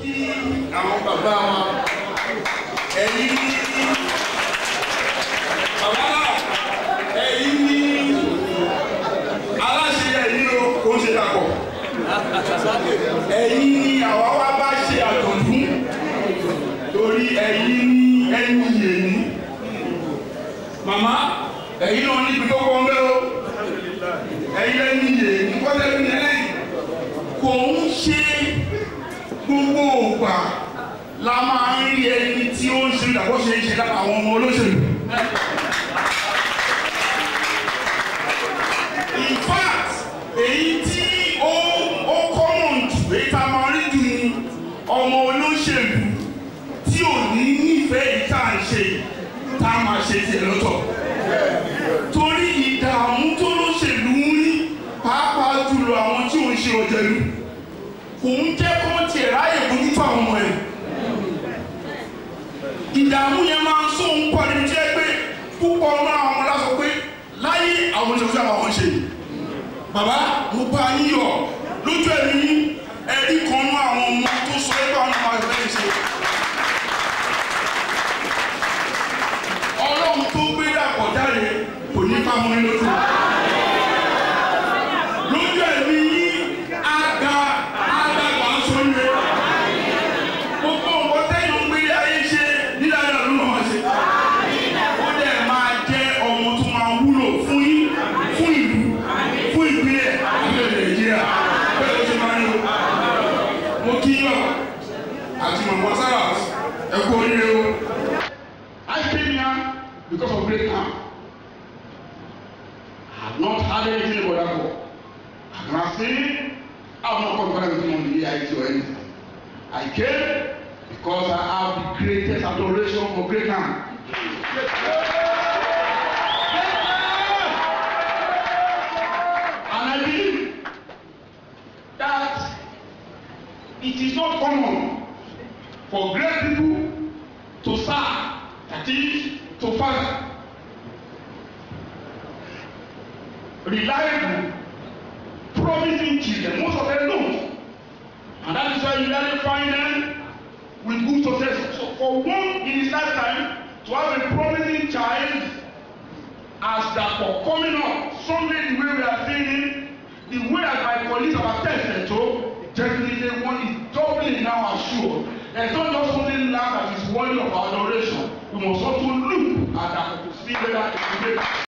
àwọn bàbá wa ẹ̀yin ní bàbá náà ẹ̀yin ní aláṣẹ ẹ̀yin o kò ń ṣe dàpọ̀ ẹ̀yin ní àwa wá bá ṣe àjọ̀dún torí ẹ̀yin ní ẹ̀yin yè ní màmá ẹ̀yin náà níbi tó kọ́ ń bẹ́ o ẹ̀yin ẹ̀yin yè ní kọ́tẹ́lú ní ẹlẹ́yìn kò ń ṣe gbogbo ògbà la máa ń rí ẹni tí ó ń ṣe ìdàgbọ́ ṣe é ṣe lára àwọn ọmọ olóṣèlú. in fact èyí tí ó ó common jù èyí tá a máa rí jù ní ọmọ olóṣèlú tí ò ní nífẹ̀ẹ́ yìí tá à ń ṣe tá a máa ṣe tiẹ̀ lọ́tọ̀ torí ìdààmú tó lóṣèlú ń rí pàápàá jùlọ àwọn tí ò ń ṣe òjèlú kò ń jẹ́ kó tiẹ̀ ráyè bójútó àwọn ọmọ ẹ̀ ìdààmú yẹn máa ń sóhun pọ̀ níbi tí ẹ pé púpọ̀ náà àwọn ọmọ lásán pé láyé àwọn oṣooṣù àwọn àwọn ṣe bàbá mo bá yín yọ lójú ẹ̀mí yín ẹ̀rí kan náà àwọn ọmọ tó sọ pé àwọn ọmọ àgbẹ̀ yìí ṣe. ọlọ́run tó gbé dàpọ̀ jáde kò ní ká mọ́ nínú tó. lójú ẹ̀mí yín àga àgbàgbà ń sọ yẹn gbogbo nǹkan tẹ́yìn ń gbé ayé ṣe nílẹ̀ ayé ló máa ṣe. ó dẹ̀ máa jẹ́ ọmọ tó máa wúlò fún yín fún ìlú fún ìpínlẹ̀ àti nàìjíríà bẹ́ẹ̀ ló ṣe máa ń lò. mo kí yọ àti màmá sára ẹ kú oríire o. I came here because of great harm. I have not had anything about that before. I cannot say I have not confidence in on the AIT or anything. I came because I have the greatest adoration for great man. And I believe that it is not common for great people to serve, that is, to father. Reliable, promising children, most of them don't. And that is why you rarely find them with good success. So for one in his lifetime to have a promising child as that for coming up, Sunday the way we are seeing him, the way that my colleagues have attested to, definitely one is doubly now assured. There's not just only land that is worthy of our adoration. We must also look at that to see whether it is